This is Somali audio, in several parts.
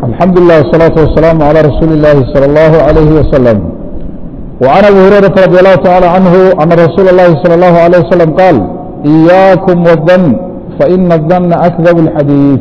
الحمد لله والصلاة والسلام على رسول الله صلى الله عليه وسلم وعن أبي هريرة رضي الله تعالى عنه أن رسول الله صلى الله عليه وسلم قال إياكم والظن فإن الظن أكذب الحديث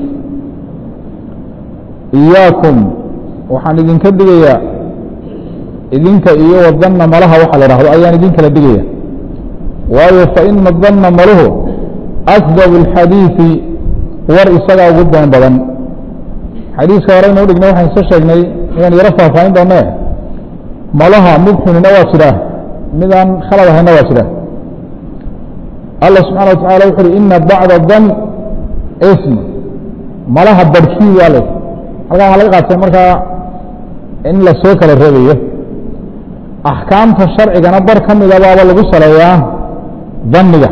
إياكم waxaan idinka digayaa idinka iyo wadanna malaha waxa la dhahdo ayaan idinkala digaya waayo faina danna maluhu akdab اlxadiiثi war isagaa ugu been badan xadiiska hore inuu dhignay waxaan iska sheegnay inaan yaro faahfaahin doone malaha mid xunina waa jiraa midaan khalad ahayna waa jira allah subxana wa tacala wuxu uhi ina bacda dan ism malaha barhkii waa le halkan waxaa laga qaatay markaa in la soo kala reebayo axkaamta sharcigana bar ka mida baaba lagu saleeyaa daniga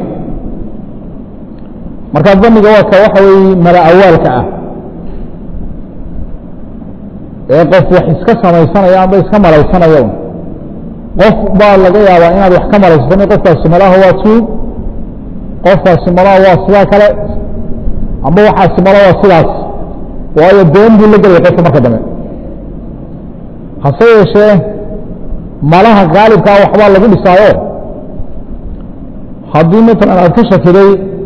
marka daniga waa ka waxa weeye mala awaalka ah ee qof wax iska samaysanaya amba iska malaysanayo qof baa laga yaabaa inaad wax ka malaysatani qofkaasi malaha waa tuug qofkaasi malaha waa sidaa kale amba waxaasi malaha waa sidaas waayo been buu la gelaya qofka marka dambe hase yeeshee malaha gaalibkaa waxbaa lagu dhisaayo haddii matalan aad ka shakiday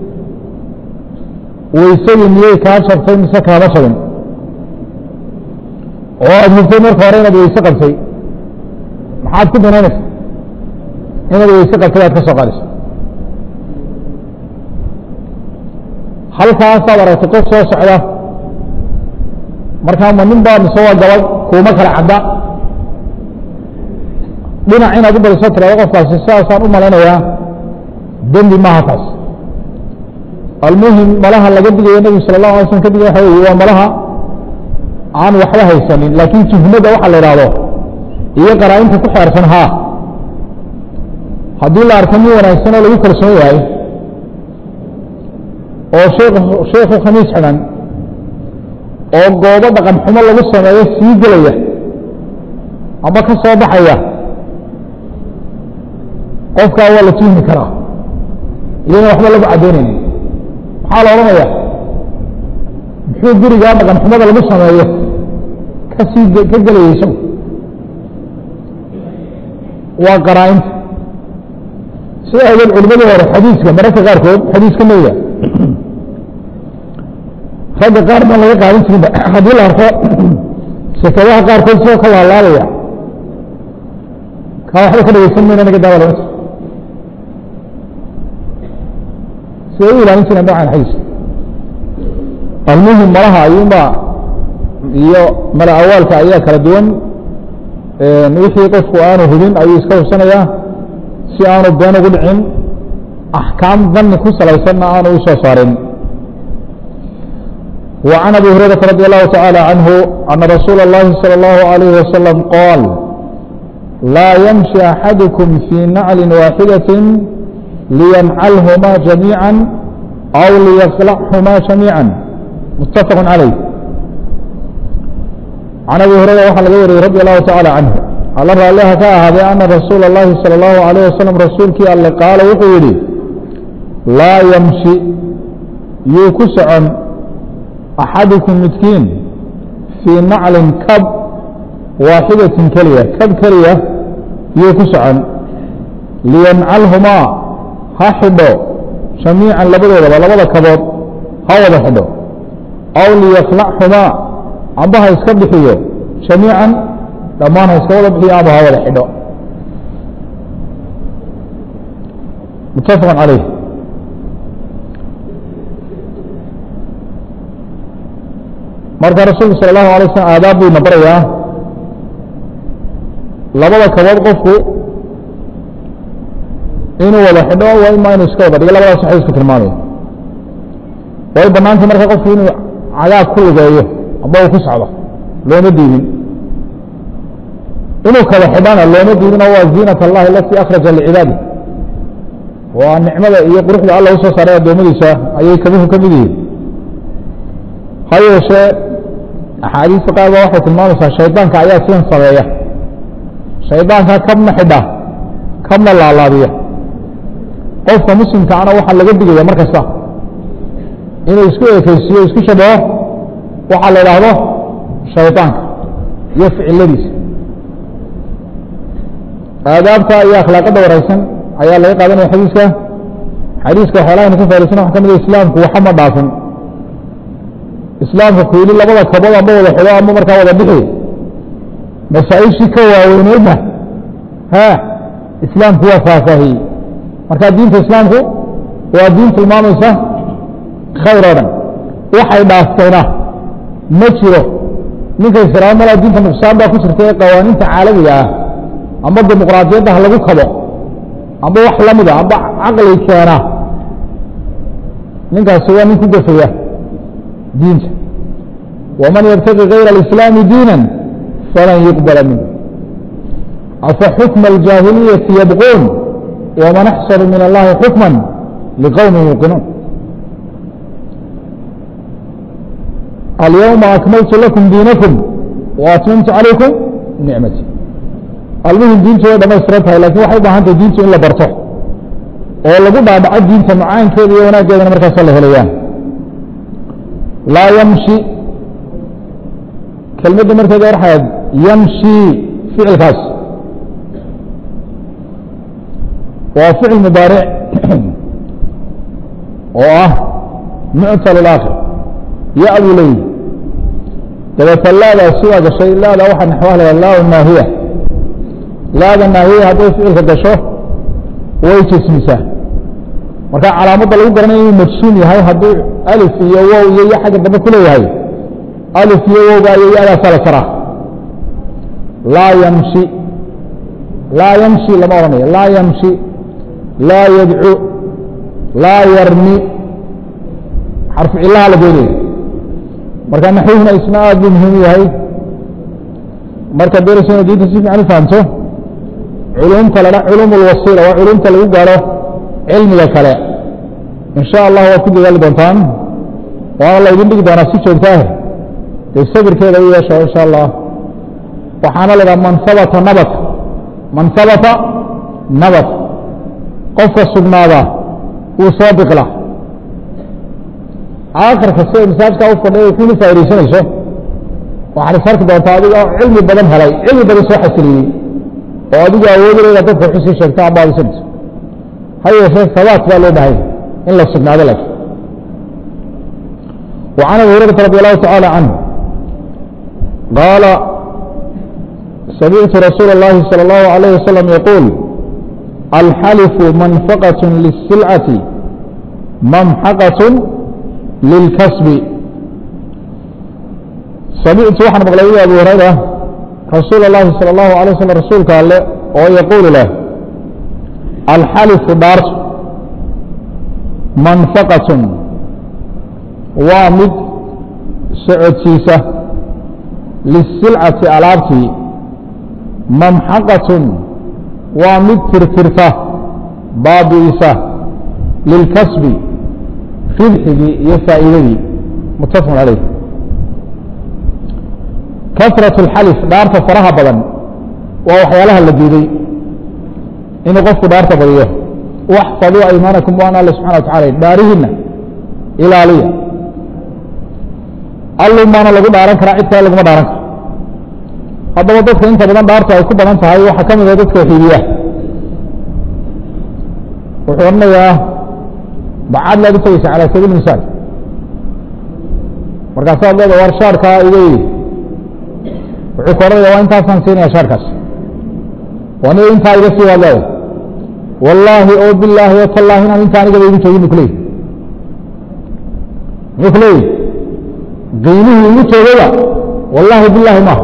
waysadii miyey kaa jabtay mise kaama jabin oo aada hubtay marka hore inaad weyse qabtay maxaad ku banaynaysa inaad weyse qabtay aad ka soo qaadayso halkaasaad aragtay qof soo socda markaa ma nin baa mise waa gabad kuuma kala cadda dhinac inaad u badiso tirado qofkaasi sidaasaan u malaynayaa dembi maaha taas almuhim malaha laga digayo nebigu sala allahu alay slm ka digay waxa weye waa malaha aan waxba haysanin laakiin tuhmada waxa la idhaahdo iyo qaraa-inta ku xeersan haa haddii la arko min wanaagsan oo lagu kalsoon yahay oo sheekhu khamiis xidhan oo goobo dhaqan xumo lagu sameeyo sii gelaya ama ka soo baxaya qofkaa waa la tuhmi karaa iyadana waxba lagu caddaynayni maxaa la odhanaya muxuu gurigaa dhaqan xumada lagu sameeyo kasii ka gelayay isagu waa qaraa-inta sida awgeed culimadii hore xadiiska mararka qaarkood xadiiska nebiga ragga qaar baan laga qaadin jirinba haddii la arko sekadaha qaarkood sidoo ka laalaabaya kaa waxba ka dhegeysan mayna naga daaba lama jir siday u ilaalin jireen noocan xadiiska almuhim malaha ayuunba iyo mala awaalka ayaa kala duwan wixii qofku aanu hubin ayuu iska hubsanayaa si aanu been ugu dhicin axkaam dani ku salaysanna aanu u soo saarin وعن أبي هريرة رضي الله تعالى عنه أن رسول الله صلى الله عليه وسلم قال لا يمشي أحدكم في نعل واحدة لينعلهما جميعا أو ليخلعهما جميعا متفق عليه عن أبي هريرة وحل غيره رضي الله تعالى عنه الله رأى هذا أن رسول الله صلى الله عليه وسلم رسولك الله قال وقولي لا يمشي يكسعا أحدكم متكين في نعل كب واحدة كلية كب كلية يكسعا لينعلهما هحدو جميعا لبدا لبدا كبر هذا حدو أو ليخلعهما عبها يسكبحيه جميعا لما يسكبحيه عبها هذا حدو متفق عليه marka rasuulku sal allahu alay slm aadaab buu ina barayaa labada kabood qofku inuu wada xidho waa ima inuu iska wada dhigo labadaas xadiisku tilmaamaya way banaantay marka qofku inuu cagaag ku lugeeyo amba uu ku socdo looma diidin inuu kala xidhana looma diidin oo waa ziinat allahi alatii akhraja licibaadi waa nicmada iyo quruxda alla usoo saaray addoommadiisa ayay kabuhu ka mid yihiin ha yeeshee axaadiista qaar ba waxay tilmaamaysaa shaydaanka ayaa sidan sameeya shaydaanka kabna xidha kabna laalaabiya qofka muslimkaana waxaa laga digaya mar kasta inuu isku ekeysiiyo isku shabaho waxaa la idhaahdo shayطaanka iyo ficiladiisa aadaabta iyo akhlaaqada wareysan ayaa laga qaadanaya xadiiska xadiiska waxyaalaha ka faaisan waxa ka mid islaamku waxa ma dhaafin islaamka kuili labada kabood amba wada xudo amba markaa wada bixi masaaishii ka waaweyneyna ha islaamku waa faahfaahiyey marka diinta islaamku waa diin tilmaamaysa khayr oo dhan waxay dhaaftayna ma jiro ninka israail malaa diinta nuqsaan baa ku jirta ee qawaaniinta caalamiga ah amba dimuqraadiyadda ha lagu kabo amba wax lamida amba caqli keena ninkaasi waa nin ku gafaya diinta waman yabtagi gayra alislaami diina falan yuqbala minhu afa xukma aljaahiliyati yabquun waman axsanu min allahi xukma liqowmi yuuqinuun alyawma akmaltu lakum diinakum waatmamtu calaykum nicmati almuhim diintu way dhamaystiran tahay lakin waxay u baahan tahay diintu in la barto oo lagu dhaadhaco diinta macaankeeda iyo wanaaggeedana markaasa la helayaan laa yamshi kelmadda markeeda waxaad yamshi ficilkaas waa ficil mubaaric oo ah muctal اlaakhir ya buu leeyihi dabeeta laadaa sidaa gashay laada waxaa naxwaha la laa naahiya laada naahiya hadday ficilka gasho way jesmisaa marka calaamadda lagu garanaya inuu majsuum yahay hadduu alif iyo wow iyo yo xagga dambe ku leeyahay alif iyo wowga iyo yadaasaa la saraa laa yamshi laa yamshi lama odhanayo laa yamshi laa yadcu laa yarmi xarfu cilaha la goynaya marka naxwuhuna isna aad buu muhiim u yahay marka doonaysa ina diinta si fiican u fahamto culumta la culum اlwasiila waa culumta lagu gaaro cilmiga kale in sha allah waad ku dadaali doontaan waana la ydin dhigi doonaa si joogtaah dee sabirkeeda u yeesho in sha allah waxaana la idhaha man habata nabat man habata nabat qofka sugnaada wuu soo biqla aakhirka si ay masaajkaa u fadhiya kuna faa'idaysanayso waxaad is arki doontaa adiga cilmi badan helay cilmi badan soo xasiliyey oo adigu awoodinayna dadka xusii sheegta amba adisanayso ha yeeshee sabaat baa loo bahay in la sugnaado laakiin وعن أبي هريرة رضي الله تعالى عنه قال سمعت رسول الله صلى الله عليه وسلم يقول الحلف منفقة للسلعة ممحقة للكسب سمعت وحن مغلبي أبي هريرة رسول الله صلى الله عليه وسلم رسول قال له ويقول له الحلف دارت منفقة وامد سعودسيسة للسلعة ألابتي ممحقة وامد ترترته بابيسة للكسب ربحه يفائده متفق عليه كثرة الحلف دارت فرها بدن ووحيالها الذي إنه قفت دارت بديه واحفظوا أيمانكم وأنا الله سبحانه وتعالى دارهن إلى لي allu maana lagu dhaaran karaa cid kale laguma dhaaran karo haddaba dadka inta badan dhaarta ay ku badan tahay waxaa ka mid ah dadka xiibiya wuxuu odhanayaa bacaad laad u tegeysa calaa sabiil misaal markaasaad leeda war shaarkaa iga yii wuxuu ka odhanaya waa intaasaan siinaya shaarkaas waniga intaa iga sii waad leeda wallaahi oo bilaahi o tallaahi inaan intaa anigaba igu joogin bu kuleeyi muxuu ku leeyihi qiimihii igu joogayba wallaahi bilaahi maaha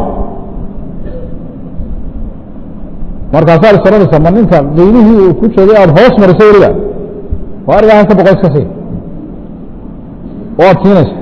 markaasaad is odhanaysa ma ninka qiimihii uu ku joogay aada hoos mariso weliba waa arigaa halka boqol iska sii waad siinaysa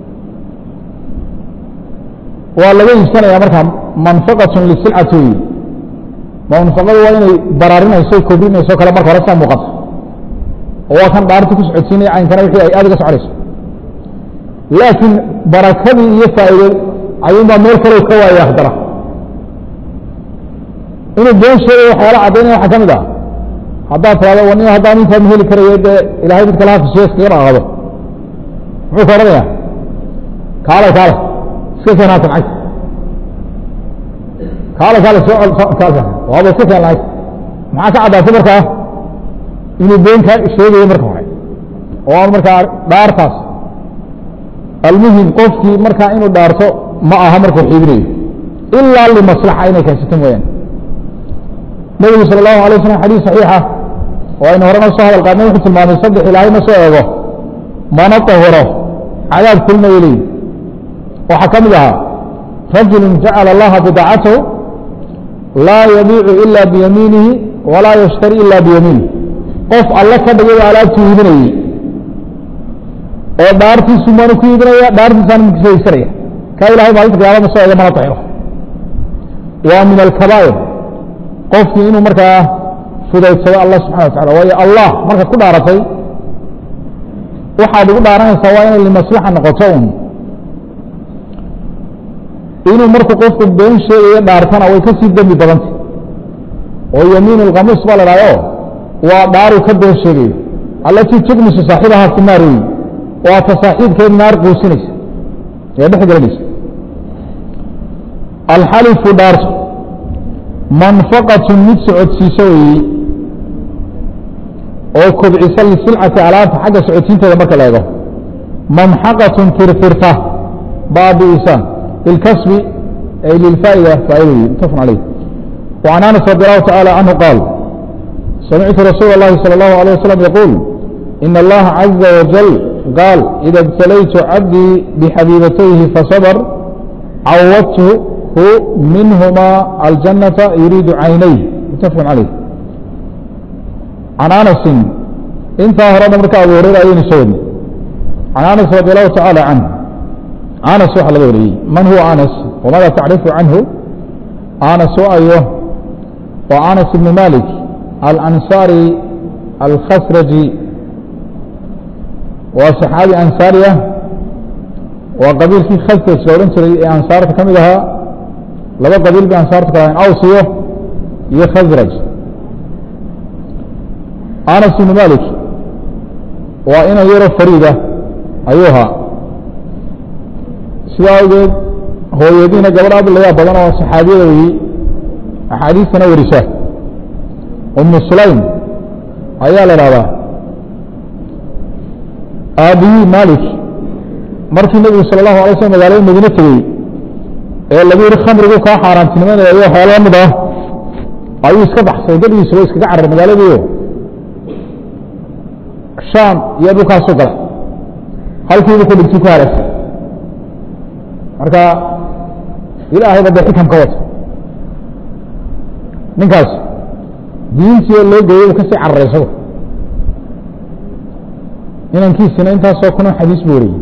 waa laga iibsanaya markaa manfaqatun lisilcati wey manfaqadu waa inay baraarinayso kobrinayso kale marka hore saa muuqata oo waa kan dhaarti ku socodsiinaya caynkana wixii ay aada uga soconayso laakiin barakadii iyo faa'iide ayuunbaa meel kalow ka waaya haddana inuu been sheegay waxyaala caddaynaya waxaa ka mid ah haddaad tirahdo wani haddaan intaa ma heli karayo dee ilahay mid kale hafishiyo iskaga dhaqaaqdo muxuu ka odhanaya kaale kaale iska keen haatan cagta kaale kaale soo kaale waaba iska keen lahayd maxaa ka caddaatay markaa inuu been kaa sheegayo marka hore oo aan markaa dhaartaas almuhim qofkii markaa inuu dhaarto ma aha markuu xiibinayo ilaa limaslaxa inay keensato mooyaane nebigu sala allahu alay waslam xadiis saxiixa oo aynu horena soo hadal qaadnay wuxuu tilmaamay saddex ilaahay ma soo eego mana tahuro cadaab kulmaya leeyi waxaa ka mid ahaa rajulu jacala allaha bidaacatahu laa yabiicu ila biyamiinihi walaa yashtari ila biyamiinih qof alle ka dhigay alaabtuu iibinayey oo dhaartiisu maanu ku iibinaya dhaartiisaana mukisaysanaya kaa ilahay maalinta qiyaama ma soo eego mana tahiro waa min alkabaa'ir qofkii inuu markaa fudaydsado allah subxana wa tacala waayo allah markaad ku dhaaratay waxaad ugu dhaaranaysaa waa inay limaslaxa noqoto un inuu markuu qofku been sheegayo dhaartana way ka sii dembi badantay oo yamiin alkhamuus baa la dhahdo waa dhaaru ka been sheegayo allatii tugmisu saaxibahaa fi naar weyi waa ta saaxiibkeed naar quusinaysa ee dhex gelinaysa alxalifu dhaarto manfaqatun mid socodsiiso weeye oo kobcisa lisilcati alaabta xagga socodsiinteeda marka la eego mamxaqatun tirtirta baabi'isa bilkasbi ay lilfaa'ida faa'ida weeye mutafaqun calayh وعن أنس رضي الله تعالى عنه قال سمعت رسول الله صلى الله عليه وسلم يقول إن الله عز وجل قال إذا ابتليت عبدي بحبيبتيه فصبر عوضته منهما الجنة يريد عينيه متفق عليه عن أنس انت هرد مركا أبو هريرة أين سودني عن أنس رضي الله تعالى عنه أنس وحل غيره من هو أنس وماذا تعرف عنه أنس أيوه وأنس بن مالك الأنصاري الخسرجي وصحابي أنصارية وقبيل في خسرج لو انتري أنصارة كمدها لبا قبيل بأنصارة كمدها أوصيه يخزرج أنس بن مالك وإن يرى فريدة أيها سواء هو يدين قبل أبو الله بدنا وصحابية وي أحاديثنا ورساه أم سليم أيها لرابا أبي مالك مركي النبي صلى الله عليه وسلم قال مدينة تبي ee lagu yiri khamrigu ka xaaraantinimadeeyo xoolo mid ah ayuu iska baxsay gadiisa way iskaga carar magaaladiiyo shaam iyo dhulkaas u galay halkiibu ku dhigtay ku haraysay marka ilaahay ba dee xikamka wata ninkaas diintii loo geeyey uu kasii cararay isagu inankiisina intaasoo kuna xadiis buu wariyey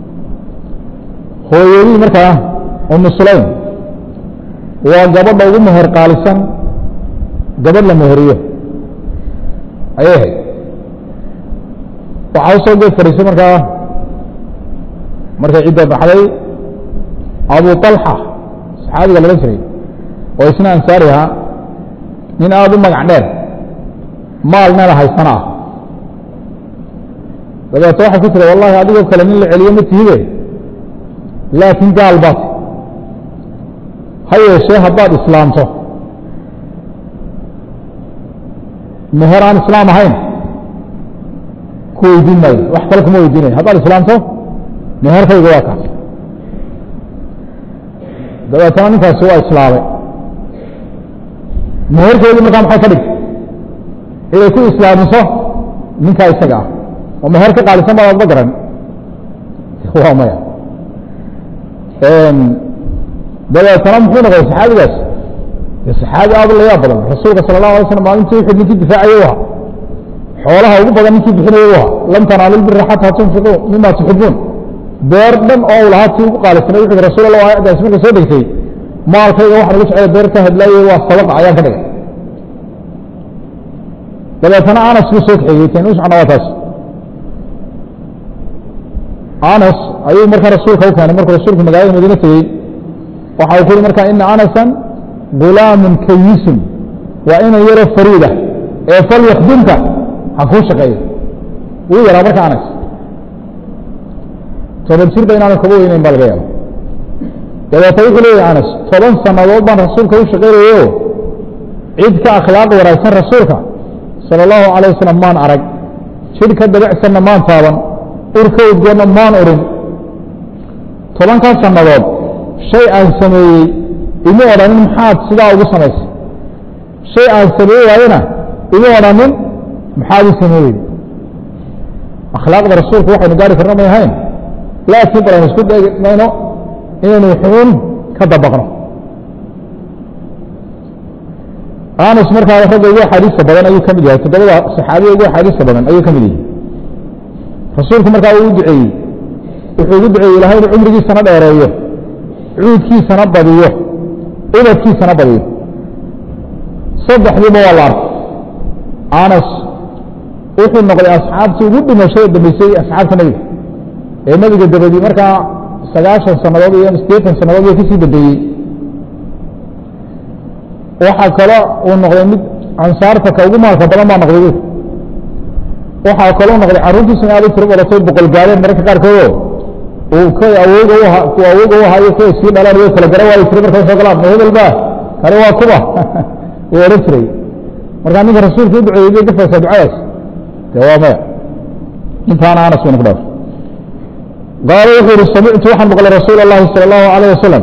hooyadii markaa umu sulaym waa gabadha ugu meher qaalisan gabadh la meheriyo ayay ahayd waxaa usoo geed fadhiisay markaa markay cidda baxday abu طalxa saxaabiga laga jiray oo isna ansaari ahaa nin aada u magac dheer maalnana haysana ah dabeeto waxay ku tiri wallahi adigoo kale nin la celiyo ma tihide laakiin gaal baad ha yeeshee haddaad islaamto meher aan islaam ahayn ku weydiin maayo wax kale kuma weydiinayo haddaad islaamto meherkayga waa kaas dabeetana ninkaasi waa islaamay meherkeedii markaa maxay ka dhigtay inay ku islaamiso ninkaa isaga ah oo meher ka qaalisan baad adba garan waa maya dabeetana muxuu noqday saxaabigaas saxaabi aad la yaab badan rasuulka sala allahu alay slam maalintii wuxuu ninkii difaacayay u ahaa xoolaha ugu badan ninkii bixinayay u ahaa lan tanaalu lbira xataa tunfiquu mima tuxibuun beer dhan oo u lahaa tii ugu qaalisanay wuxuu rasuul allah aayaddaasi markay soo degtay maalkayga waxaan ugu jeclay beer ka hadlaayay waa sadaqa ayaan ka dhigay dabeetana anas buu soo kaxeeyey tani u socona waa taas anas ayuu markaa rasuulka u keenay markuu rasuulku magaalada madiine tegey waxa uu ku yuri markaa ina anasan gulaamun kayisun waa inan yaro fariida ee fal yakdimka ha kuu shaqeeyo wuu yaraa marka anas toban jir ba inaanu kaba weyneyn baa laga yaaba dabeeta wuxuu leeyahy anas toban sannadood baan rasuulka u shaqaynayo cid ka akhlaaq wanaagsan rasuulka sala allahu calayh wasalam maan arag jidh ka dabacsanna maan taaban urka udgoonna maan urin tobankaa sannadood shay aan sameeyey ima odhanin maxaad sidaa ugu samaysay shay aan sameey waayena ima odhanin maxaad u sameeyey akhlaaqda rasuulku waxaynu gaari karno may ahayn laakiin bal aynu isku daymayno inaynu xuun ka dabaqno anas markaa ragga ugu axaadiista badan ayuu ka mid yahay toddobada saxaabiya ugu axaadiista badan ayuu ka mid yahay rasuulku markaa uu u duceeyey wuxuu ugu duceeyey ilahay inuu cumrigiisana dheereeyo cuudkiisana badiyo ubadkiisana badiyo saddexdiiba waa la arkay anas wuxuu noqday asxaabtii ugu dhimashada dambeysay asxaabta nebiga ee nebiga dabadii markaa sagaashan sannadood iyo sideetan sannadood iyo kasii dambeeyey waxaa kalo uu noqday mid ansaarta ka ugu maalka badan baa noqday bu waxaa kaloo noqday carruurtiisuna aad u tiro badatay boqol gaadeen mararka qaarkoodo uu kay awooga u ahaa kuwa awooga u ahaa iyo kuwa sii dhalaan way kala gara waayi jiray markay soo galaan ma hebel ba kani waa kuba wuu odhan jiray markaa ninka rasuulka u duceeyey bay gafaysaa ducadaas de waa maya intaana anas baynu ku dhaaf qaala wuxuu yihi samictu waxaan maqlay rasuul اllahi salى اllahu alayه wasalam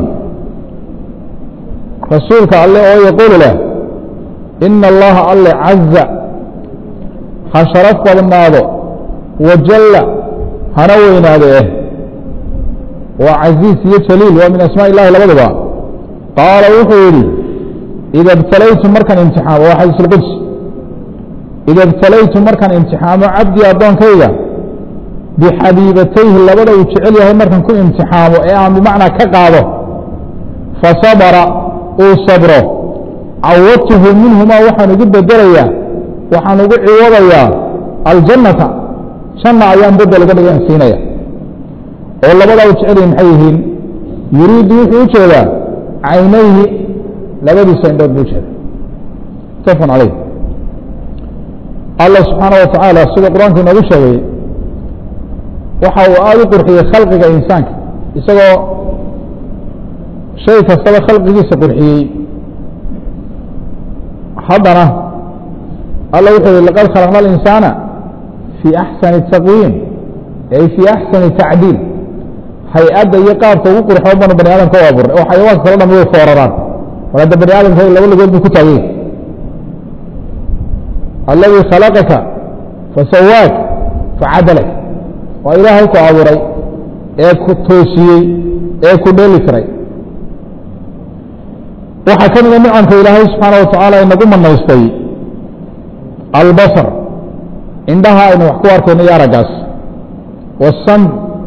rasuulka alle oo yaquulu leh ina allaha alle caza ha sharaf badnaado wajalla hana weynaado eh waa caziiz iyo jaliil waa min asmaa illahi labaduba qaala wuxuu yidhi ida ibtalaytu markaan imtixaamo waa xadiis اlquds ida ibtalaytu markaan imtixaamo cabdii addoonkayga bixabiibatayhi labada uu jecel yahay markaan ku imtixaamo ee aan bimacnaa ka qaado fasabra uu sabro cawadtuhu minhumaa waxaan ugu bedelayaa waxaan ugu ciwadayaa aljannata janna ayaan bedel uga dhigan siinaya oo labadaa uu jecel yahay maxay yihiin yuriidu wuxuu u jeedaa caynayhi labadiisa indhood buu ujeeda mutafan calayh allah subxaana wa tacaala sida qur-aanku inoogu sheegay waxa uu aada u qurxiyey khalqiga insaanka isagoo shay kastaba khalqigiisa qurxiyey haddana alla wuxuu yihi laqad khalaqna alinsaana fii axsani taqwiim ay fii axsani tacdiil hay-adda iyo qaabka ugu qurxoon banu bani aadamka u abuurnay oo xayawaanka kalo dham way fooraraan mar hadda bani aadamka laba lagood buu ku taagay alladii khalaqaka fasawaak facadalak waa ilaahay ku abuuray ee ku toosiyey ee ku dheeli tiray waxaa ka mida nicamka ilaahay subxaana wa tacaala inagu manaystay albasar indhaha aynu wax ku arkayno iyo araggaas wasan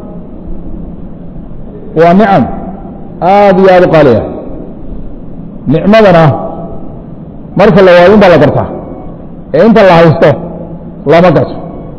waa nicam aada iyo aada u qaaliya nicmadana marka la waayin baa la gartaa ee inta la haysto lama garto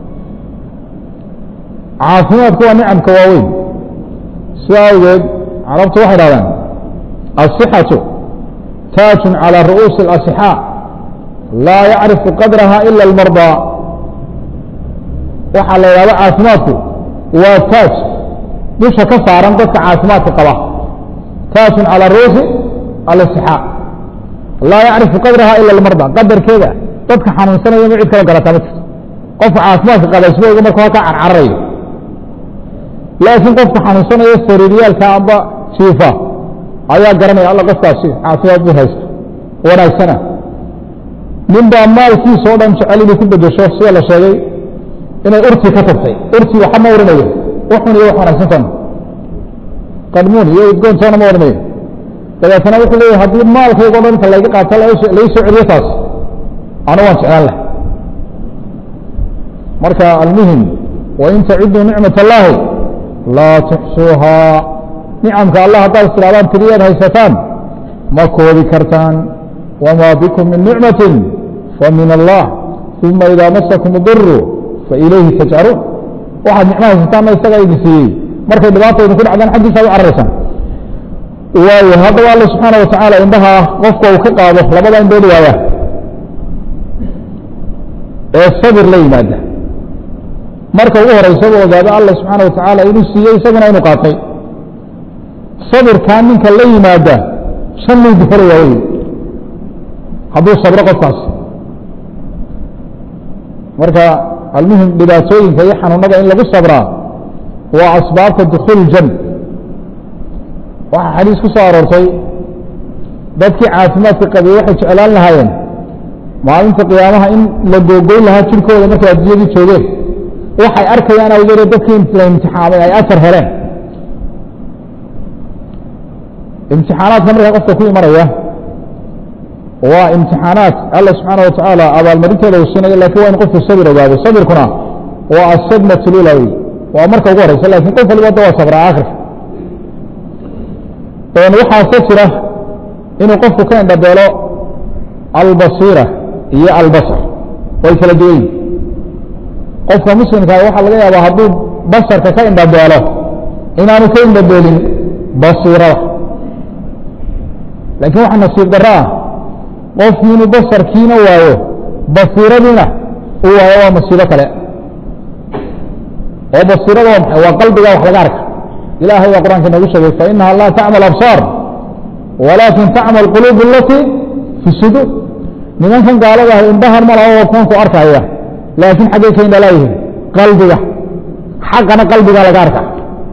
caafimaadku waa nicamka waaweyn sida awgeed carabtu waxay dhahdaan asixatu taajun calى ru'uusi اlasixaa laa yacrifu qadraha ila اlmardaa waxaa la yidhahda caafimaadku waa taaj dusha ka saaran dadka caafimaadka qaba taajun calى ru'uusi alasixaa laa yacrifu qadraha ila اlmardaa qadarkeeda dadka xanuunsanaya ma cid kala garataa ma jirto qofka caafimaadka qaba isbooga markuu halkaa carcararayo laakiin qofka xanuunsanaya sariiryaalka amba jiifa ayaa garanaya alla qofkaasi caafimaad buu haysta wanaagsana nin baa maalkiisa o dhan jecel inuu ku bedesho sida la sheegay inay urti ka tagtay urti waxa ma oranayo waxun iyo wax wanaagsantan qadmuun iyo udgoontoona ma oranayo dabeetana wuxuu leeyahy haddii maalkayga o dhan inta layga qaato lai soo celiyo taas anu waan jeclaan lahay marka almuhim wain taciduu nicmat allaahi laa tuxsuuhaa nicamka allah haddaad istiraadaan tiriyaad haysataan ma koobi kartaan wamaa bikum min nicmatin famin allah uma idaa masakum diru failayhi tajcaruun waxaad nicmo haysataanna isagaa idin siiyey markay dhibaata idinku dhacdaan xaggiisaad u cararaysaan waayo haddaba alla subxaana wa tacaala indhaha qofka uu ka qaado labada indhood waaya ee sabir la yimaada marka ugu horeysa u ogaado alla subxaana wa tacaala inuu siiyey isaguna inuu qaatay sabirkaa ninka la yimaada shanuu dufaraya wey hadduu sabro qofkaas marka almuhim dhibaatooyinka iyo xanuunada in lagu sabraa waa asbaabta dukuul jan waxaa xadiis ku soo aroortay dadkii caafimaadka qabay waxay jeclaan lahaayeen maalinta qiyaamaha in la googoyn lahaa jirkooda markay adduunyadii joogeen waxay arkayaan awgeede dadkii la imtixaamay ay ajar heleen imtixaanaadka markaa qofka ku imanaya waa imtixaanaat alla subxaana watacaala abaalmarinteeda uu siinayo lakin waa in qofku sabir ogaado sabirkuna waa asadmat lula wey waa marka ugu horeysa lakin qof waliba da waa sabraa akhirka waxaase jira inuu qofku ka indhabeelo albasiira iyo albasar way kala duwan yihin qofka muslimkaa waxaa laga yaabaa hadduu basarka ka indhabeelo inaanu ka indhabeelin basiirada laakiin waxa nasiib darro ah qofkii inuu basarkiina waayo basiiradiina uu waayo waa masiibo kale oo basiirada waa maxay waa qalbiga wax laga arka ilahay baa qur'anka noogu sheegay fainaha laa tacmal absaar walaakin tacmal quluub alatii fi suduur nimankan gaalada ah indhahan ma laha oo kuwanku arkaya laakiin xaggay ka indhalaayihiin qalbiga xaqana qalbiga laga arka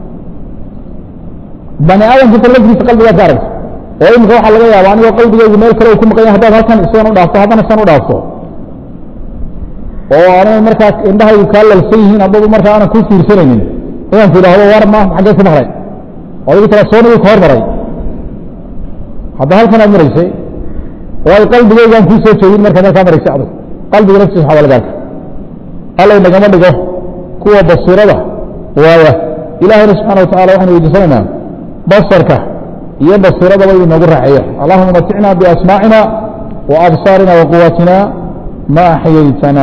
bani aadamka laftiisa qalbigaa ka aragta oo imika waxaa laga yaaba anigoo qalbigeygu meel kale uu ku maqan yahay haddaad halkan sidan u dhaafto haddana sidan u dhaafto oo aanay markaa indhahaygu kaa lalsan yihiin haddaba markaa aanan ku fiirsanaynin inaan ku idhaahdo war ma xaggee ku maqlay odagi tala soonigii ka hormaray hadda halkan aad maraysay waayo qalbigeygaan kuu soo jeedin marka markaa maraysay adag qalbiga laftiisa waxaa laga arka allay nagama dhigo kuwa basiirada waaya ilaahayna subxana watacala waxaynu weydiisanaynaa basarka iyo basiiradaba inu noogu raaxeeyo allahuma maticna biasmaacina wa absaarina wa quwatina ma axyaytana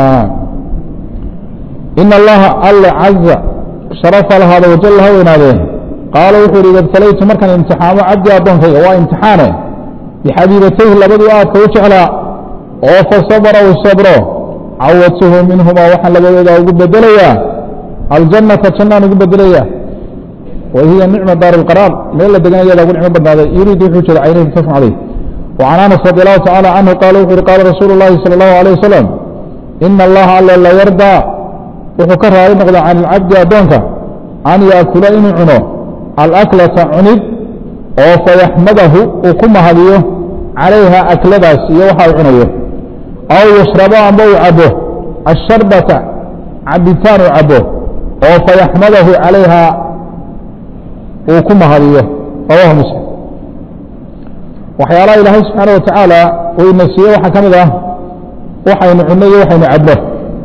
in allaha alle caza sharafa lahaada wajal ha weynaadeen qaala wuxuu ihi ibtalaytu markaan imtixaamo cabdi addoonkayga waa imtixaane bixabiibatayhi labadii aadka u jeclaa oo fasabra u sabro cawadtuhu minhumaa waxaan labadooda ugu bedelayaa aljannata jannaan ugu bedelaya wa hiya nicma daar اlqaraar meel la deganayada ugu nicmo badnaaday yuriid wuxuu jeeda caynahi mutafaq caleyh وcan anas radi allahu tacala canhu qaala wuxu uhi qaala rasuulu اllahi salى اllahu alيه wasalam ina allaha alle la yardaa wuxuu ka raali noqda can ilcabdi addoonka an yaakula inuu cuno alaklata cunid oo fayaxmadahu uu ku mahadiyo calayha akladaas iyo waxa uu cunayo aw yashrabo amba uu cabo asharbata cabitaan uu cabo oo fayaxmadahu calayha uu ku mahadiyo rawahu muslim waxyaalaha ilaahay subxaana wa tacaala uu ina siiye waxaa ka mid ah waxaynu cunno iyo waxaynu cabno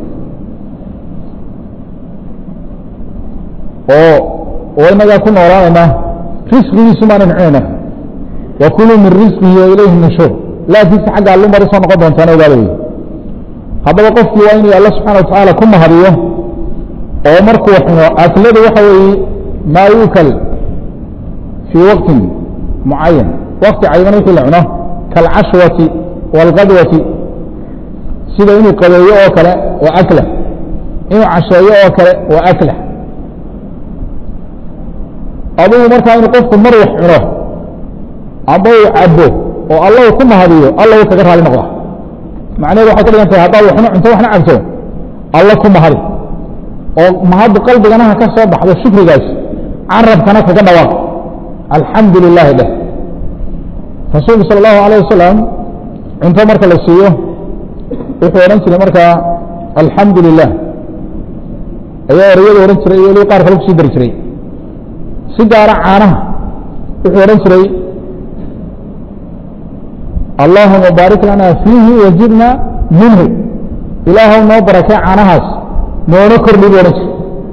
oo oo inagaa ku noolaanayna risqigiisu maanan cunayna wa kuluu min risqihi wa ilayhi nushuur laakiinse xagga allu mari soo noqon doontaana ogaada wey haddaba qofkii waa inuu alla subxana wa tacaala ku mahadiyo oo markuu xuno akladu waxa weeye maa yuukal fii waqtin mucayan wakti cayiman wixii la cuno kaalcashwati waalqadwati sida inuu qabeeyo oo kale waa akla inuu casheeyo oo kale waa akla adugu markaa inuu qofku mar wax cuno amba uu cabo oo alla uu ku mahadiyo alla uu kaga raali noqda macnaheedu waxay ka dhigan tahay haddaad waxna cunto waxna cabto alla ku mahadi oo mahaddu qalbiganaha ka soo baxdo shukrigaas carabkana kaga dhawaaq alxamdu lilaahi dheh rasuulku sala allahu alayh wasalam cunto marka la siiyo wuxuu odhan jiray markaa alxamdu lilah ayaa ereyadu odhan jiray iyo weliba qaar kale kusii dari jiray si gaara caanaha wuxuu odhan jiray allahuma baarik lana fiihi wajibna minhu ilaahw noo barakee caanahaas noona kordhi buu odhan jiray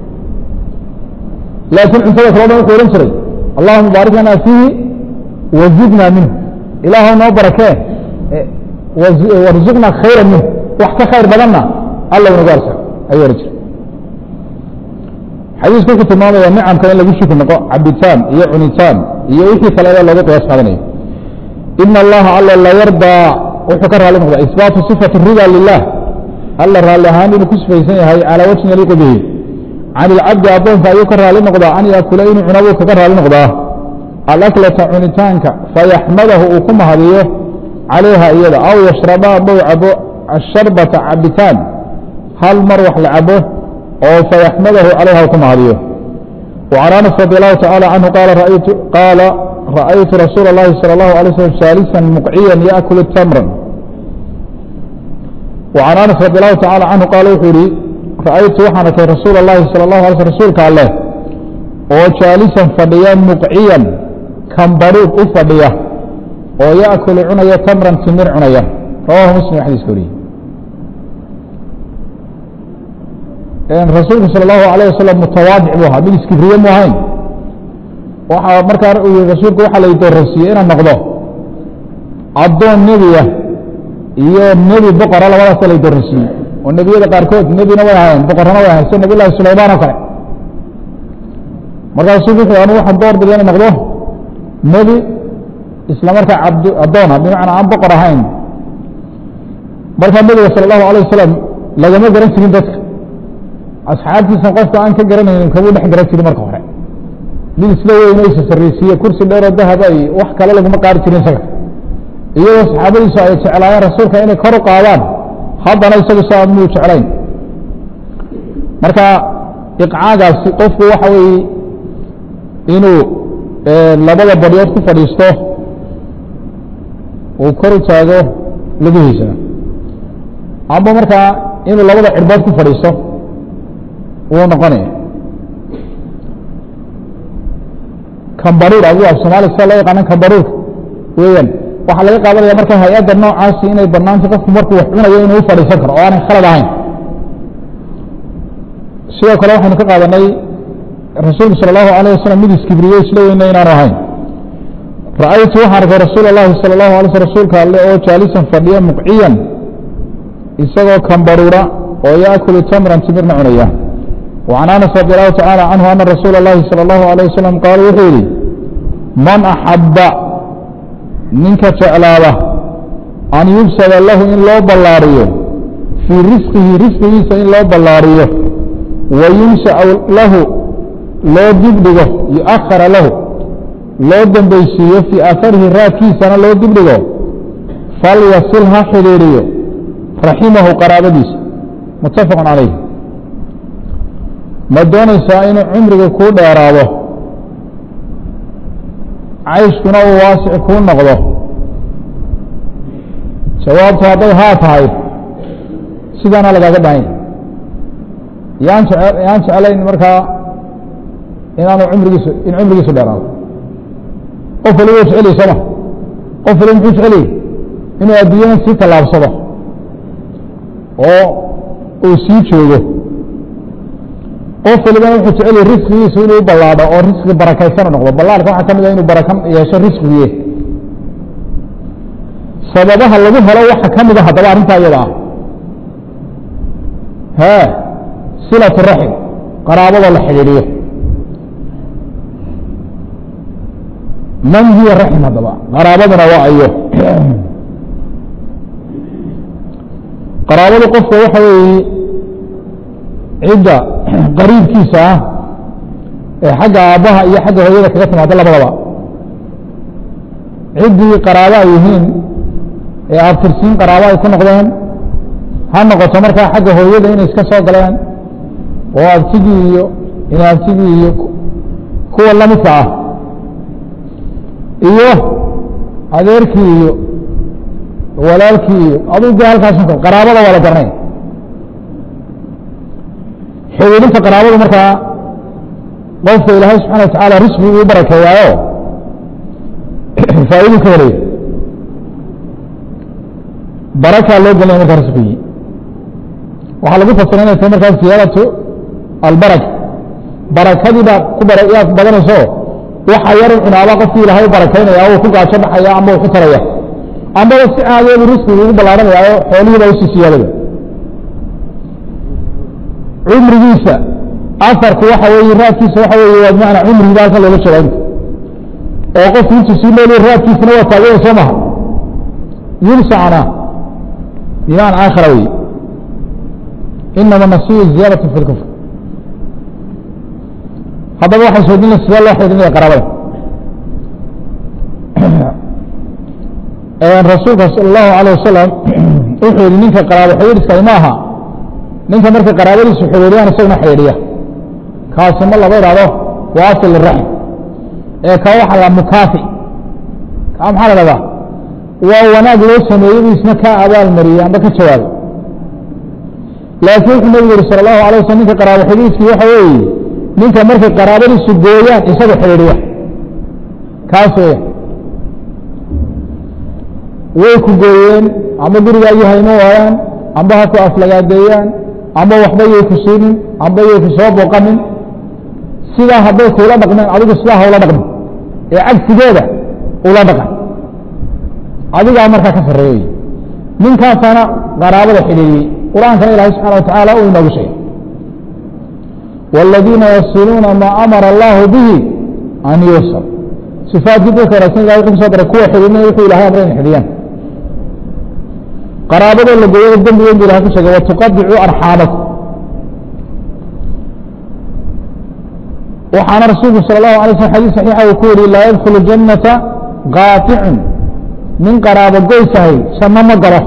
laakiin cuntada kale o dhan wuxuu odhan jiray allahuma baarik lana fiihi wazidna minhu ilaahw noo barakee warzuqna khayra minhu wax ka khayr badanna alla inagu arsa ayuu odhan jiray xadiisku wuxuu tilmaamaya nicamka in lagu shukri noqo cabitaan iyo cunitaan iyo wixii kale ee loogu qiyaas qaadanayo ina allaha alla la yardaa wuxuu ka raali noqda isbaatu sifati rida lilah alla raalli ahaan inuu ku sifaysan yahay calaa wajhin yaliiqu bihi can ilcabdi addoonka ayuu ka raali noqdaa an yaakula inuu cuna buu kaga raali noqdaa alaklata cunitaanka fayaxmadahu uu ku mahadiyo calayha iyada aw yashrabaa bow cabo asharbata cabitaan hal mar wax la cabo oo fayaxmadahu calayha uu ku mahadiyo وعن أنس رضي الله تعالى عنه قال رأيت, قال رأيت رسول الله صلى الله عليه وسلم جالسا مقعيا يأكل تمرا وعن أنس رضي الله تعالى عنه قال وحوري رأيت وحنك رسول الله صلى الله عليه وسلم رسولك الله وجالسا فضيا مقعيا كمبروك أفضيا ويأكل عنيا تمرا تمر عنيا رواه مسلم حديث كوري rasuulku sal allahu alayh wasalam mutawaadic buu ahaa mid iskibriye mu ahayn waxaa markaa rasuulku waxaa la doorasiiyey inaan noqdo addoon nebiya iyo nebi boqora labadaasa la doorasiiyey oo nebiyada qaarkood nebina way ahayn boqorana way ahayn sida nabiy llahi sulaymaan oo kale markaa rasuulku wuxuu anu waxaan door biday inaan noqdo nebi isla markaa abd addoona bimacnaa aan boqor ahayn markaa nebiga sala allahu alayh wasalam lagama garan jirin dadka asxaabtiisa qofka aan ka garanaynin kamuu dhex garan jirin marka hore mid isla weyn isa sarraysiiye kursi dheeroo dahaba iyo wax kale laguma qaari jirin isaga iyadoo saxaabadiisu ay jeclaayeen rasuulka inay kor u qaadaan haddana isagu saa muu jeclayn marka iqcaagaasi qofku waxa weeye inuu labada badyood ku fadhiisto uu kor u taago lugihiisa amba markaa inuu labada cirbood ku fadhiisto wuu noqonaya kambaruur adigu af soomaaliya sida loo yaqaana kambaruurka weeyaan waxaa laga qaadanaya marka hay-adda noocaasi inay banaanta qofku markuu wax cunayo inuu u fadhiisan karo oo aanay khalad ahayn sidoo kale waxaynu ka qaadanay rasuulku sala allahu alayh wasalam mid iskibriyo isla weyna inaanu ahayn ra'aytu waxaan arkay rasuul اllahi salى اlahu alay sl rasuulka alle oo jaalisan fadhiya muqciyan isagoo kambaruura oo yaakulu tamran timirna cunaya وعن أنس رضي الله تعالى عنه أن رسول الله صلى الله عليه وسلم قال وحيري من أحب منك تعلابة أن يبسل له إن لو بلاريه في رزقه رزقه إن لو بلاريه وينشأ له لو دبدغه يأخر له لو دنبيسيه في أثره راكي سنة لو دبدغه فليصلها حريريه رحمه قرابديس متفق عليه ma doonaysaa inuu cumriga kuu dheeraado cayshkuna uu waasic kuu noqdo jawaabtu hadday haa tahay sidaana lagaaga bahan yahy yaan jece yaan jeclayn markaa inaanu cumrigiisu in cumrigiisu dheeraado qof waliba u jeceliy sooma qof waliba muxuu jeceliy inuu adduunyadan sii tallaabsado oo uu sii joogo qof walibana wuxuu jecel risqigiisu inuu ballaadho oo risqi barakaysana noqdo ballaadhka waxaa ka mid a inuu baraka yeesho risqigiye sababaha lagu helo waxa ka mid a haddaba arrintaa iyada ah he silatu raxim qaraabada la xidhiidhiyo man hiya raxim haddaba qaraabaduna waa ayo qaraabadu qofka waxa weeye cidda qariibkiisa ah ee xagga aabbaha iyo xagga hooyada kaga timaado labadaba ciddii qaraabo ay yihiin ee abtirsiin qaraabo ay ku noqdeen ha noqoto markaa xagga hooyada inay iska soo galeen oo abtigii iyo inaabtigii iyo kuwa lamidka ah iyo adeerkii iyo walaalkii iyo aduu de halkaas qaraabada waa la garanay xidhiidhinta qaraabadu markaa qofka ilaahay subxana wa tacaala risqi uu barakeeyaayo faa'idu ka helaya barakaa loo gelinaya markaa risqigii waxaa lagu fasira inay tahay markaa siyaadatu albaraka barakadii baa ku bara yaa badanayso waxa yar cunaaba qofkii ilaahay u barakaynaya uu ku gaajo baxaya ama uu ku taraya amaba si caadeedu risqigi ugu ballaaranayaayo xoolihii baa usii siyaadaya cumrigiisa afarku waxa weeye raadkiisa waxa weeye waa bimacnaa cumrigiiba halkan loola jeeda inta oo qofku intuu sii noolya raadkiisana waa taaganya soo maha yunsacana bimacna aakhira weye inama nasiyu ziyaadatu fi lkufr haddaba waxay soodinaya sidee loo xidhinaya qaraabada rasuulka sal allahu alayه wasalam wuxuu yihi ninka qaraabo xidhiidhskay ma aha ninka markay qaraabadiisu xidhiidhiyaan isaguna xidhiidhiya kaasi ma laba idhahdo waasil raxm ee ka waxa la mukaafi ka maxaa la dhahdaa waa wanaag loo sameeyey buu isna ka abaal mariyey amba ka jawaabay laakiin wuxuu nabigu yihi sal allahu alay waslm ninka qaraabo xidhiidhkii waxa weeye ninka markay qaraabadiisu gooyaan isaga xidhiidhiya kaas weya way ku gooyeen amba guriga ayu haymo waayaan amba ha ku aflagaadeeyaan amba waxba yay ku siinin amba yay ku soo booqanin sidaa hadday kuula dhaqmeen adigu sidaa haula dhaqmin ee cagsigeeda ula dhaqan adigaa markaa ka sarreeyey ninkaasana qaraabada xidhiiriyey qur-aankana ilahay subxana wa tacaala uu inoogu sheegay wاladiina yasiluuna maa amara allahu bihi an yuusal sifaadkii dadka wanaagsan ilahay wuxuu kusoo daray kuwa xidhiidnaya wuxuu ilahay amray in xidhiyaan qaraabada la gooyada dembigeed bu ilahay ku sheegay watuqadicu arxaamakum waxaana rasuulku sal اlahu alay slm xadis saxiixa uu ku yihi laa yadkulu janata qaaطicun nin qaraabo goysahay janno ma galo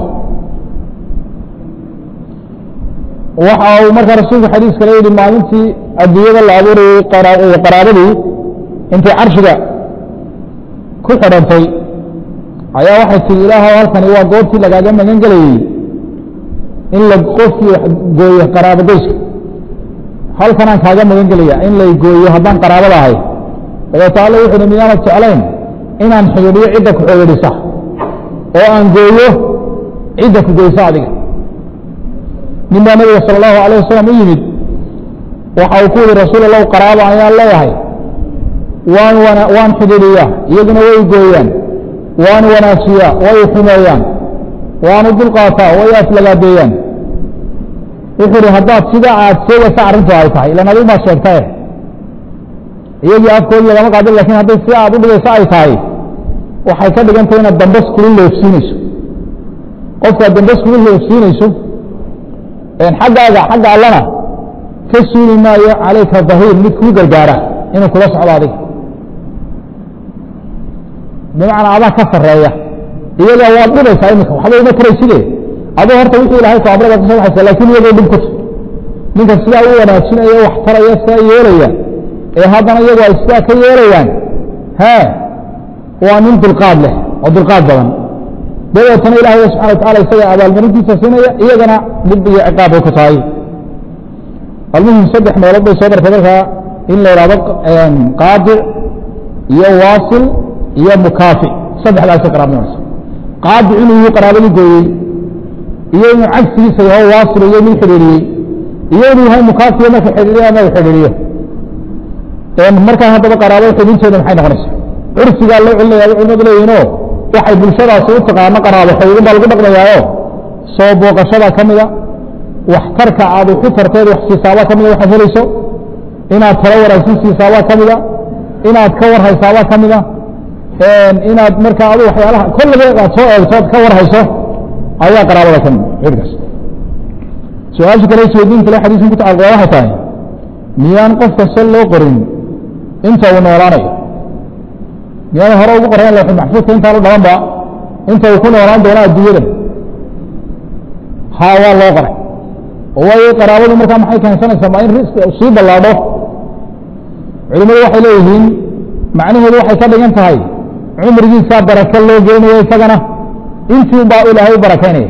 waxa uu markaa rasuulku xadiis kale yihi maalintii adduunyada la abuurayey qaraabadii intay carshiga ku xidhantay ayaa waxay tihi ilaahow halkani waa goobtii lagaaga magan gelayey in la qofkii gooyo qaraabo goyska halkanaan kaaga magan gelaya in lay gooyo haddaan qaraabada ahay dabeeto alle wuxu uhi miyaanad jeclayn inaan xidhiidhiyo cidda ku xidhiidhisa oo aan gooyo cidda ku goysa adiga nin baa nabiga sal allahu alayh wasalam u yimid waxa uu ku yihi rasuul allahu qaraabo ayaan leeyahay waan waan xidhiidhiyaa iyaguna way gooyaan waan wanaajiyaa way xumeeyaan waanu dulqaataa way aflagaadeeyaan wuxuu ihi haddaad sidaa aad sheegaysa arrintu ay tahay ilan adigu maad sheegtae iyagii afkoodii lagama qaadin lakin hadday sida aad u dhigayso ay tahay waxay ka dhigantay inaad dambas kula leefsiinayso qofkaad dambas kula leefsiinayso xaggaaga xagga allana ka suuli maayo calayka dahiir mid kuu gargaara inuu kula socdo adiga bimacnaa adaa ka sareeya iyaga waad dhibaysaa imika waxba uma tarayside aduu horta wixii ilahay ku amray baad kasoo baxaysa lakin iyagoo dhib kuta ninka sidaa u wanaajinaya wax taraya sidaa yeelaya ee haddana iyagu ay sidaa ka yeelayaan he waa nin dulqaad leh oo dulqaad badan dabeetana ilahay subxana watacala isaga abaalmarintiisa siinaya iyagana dhib iyo ciqaab bay ku tahay almuhim saddex meelood bay soo martay markaa in la ihahdo qaadic iyo waasil iyo mukaafi saddexdaasa qaraabnimasa qaadic inuu yuu qaraabadii gooyey iyo inuu cagsigiisa yaho waasil iyo mid xidhiiriyey iyo inuu yahay mukaafiyo marka xidhiiriyo ama xidhiiriyo markaa haddaba qaraabada xidhiinteeda maxay noqonaysa curfigaa loo celinaya culimadu leeyihinoo waxay bulshadaasi u taqaano qaraabo xidhiirin baa lagu dhaqmayaayo soo booqashada ka mida waxtarka aad waxu tarteed wax siisaabaa ka mida waxaad helayso inaad talo wanaagsan siisaabaa ka mida inaad ka warhaysaabaa ka mida inaad markaa adu waxyaalaha kolliba aad soo eegto ad ka warhayso ayaa qaraabada ka mid xidhkaas su-aasha kale isweydiin kale xadiiskan ku tacalqa waxay tahay miyaan qofka sal loo qorin inta uu noolaanayo miyaan hore ugu qoran lawxul maxfuudka intaanu dhalanba inta uu ku noolaan doono adduunyadan haa waa loo qoray oo waayo qaraabadu markaa maxay keensanaysaa maa in risqi sii ballaadho culimadu waxay leeyihiin macnaheedu waxay ka dhigan tahay cumrigiisaa barako loo geynayo isagana intii baa ilaahay u barakaynaya